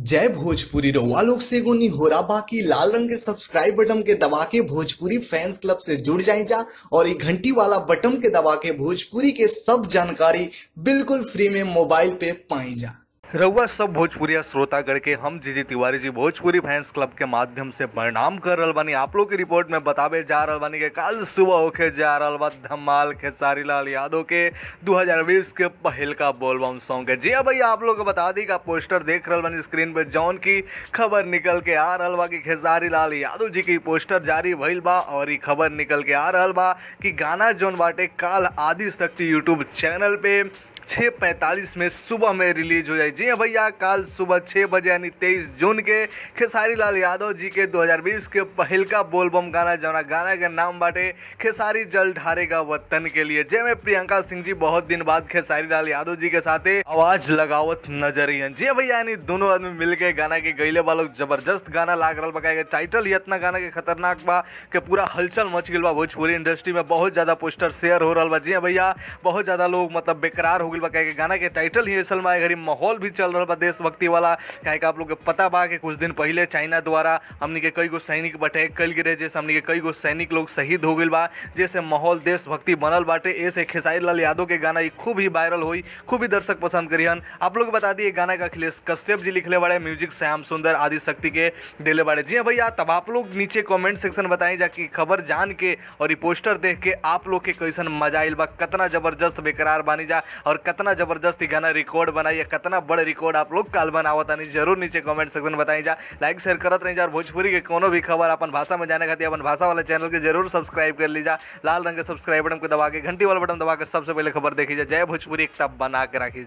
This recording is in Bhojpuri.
जय भोजपुरी रउआ लोग से एगो निहोरा बाकी लाल रंग के सब्सक्राइब बटन के दबा के भोजपुरी फैंस क्लब से जुड़ जाए जा और ये घंटी वाला बटन के दबा के भोजपुरी के सब जानकारी बिल्कुल फ्री में मोबाइल पे पाई जा रउआ सब भोजपुरिया श्रोतागण के हम जीजी तिवारी जी भोजपुरी फैंस क्लब के माध्यम से प्रणाम कर रहल बानी आप लोग की रिपोर्ट में बतावे जा रहल बानी कि कल सुबह होके जा रहल बा धमाल खेसारी लाल यादव के 2020 के पहल का बोलबम सॉन्ग है जी हाँ भैया आप लोग को बता दी का पोस्टर देख रहल बानी स्क्रीन पे जौन की खबर निकल के आ रहल बा कि खेसारी लाल यादव जी की पोस्टर जारी भइल बा और ई खबर निकल के आ रहल बा कि गाना जौन बाटे काल आदि शक्ति यूट्यूब चैनल पे छः पैंतालीस में सुबह में रिलीज हो जाए जी हाँ भैया कल सुबह छः बजे यानी तेईस जून के खेसारी लाल यादव जी के 2020 के पहल का बोलबम गाना जौना गाना के नाम बाटे खेसारी जल ढारेगा वतन के लिए जय प्रियंका सिंह जी बहुत दिन बाद खेसारी लाल यादव जी के साथे आवाज लगावत नजर अइहन जी हाँ भैया यानी दोनों आदमी मिल के गाना के गईले वालों जबरदस्त गाना लाग रहा बा के टाइटल ही इतना गाना के खतरनाक बा कि पूरा हलचल मच गई बा भोजपुरी इंडस्ट्री में बहुत ज्यादा पोस्टर शेयर हो रहा बा जी हाँ भैया बहुत ज्यादा लोग मतलब बेकरार हो गई बा काहे कि गाना के टाइटल ही असल में घड़ी माहौल भी चल रहा बा देशभक्ति वाला काहे कि आप लोग के पता बा कि कुछ दिन पहले चाइना द्वारा हमनी के कई गो सैनिक अटैक कल गिरे जैसे हमनी के कई गो सैनिक लोग शहीद हो गई बा जैसे माहौल देशभक्ति बनल बाटे ऐसे खेसारी लाल यादव के गाना ई खूब ही वायरल हुई खूब ही दर्शक पसंद करिहन आप लोग बता दिए गाना का अखिलेश कश्यप जी लिखले बड़े म्यूजिक श्याम सुंदर आदि शक्ति के दिले बड़े जी हाँ भैया तब आप लोग नीचे कमेंट सेक्शन बताई जा कि खबर जान के और ये पोस्टर देख के आप लोग के कैसन मजा आइल बा कितना जबरदस्त बेकरार बानी जा और कितना जबरदस्त ई गाना रिकॉर्ड बनाई या कितना बड़ रिकॉर्ड आप लोग काल बनावत तानी जरूर नीचे कमेंट सेक्शन बताई जा लाइक शेयर करत रही जा और भोजपुरी के कोनो भी खबर अपन भाषा में जाने खातिर अपन भाषा वाला चैनल के जरूर सब्सक्राइब कर लीजा लाल रंग के सब्सक्राइब बटन को दबा के घंटी वाला बटन दबा के सबसे पहले खबर देखी जा जय भोजपुरी एक तब बना के राखी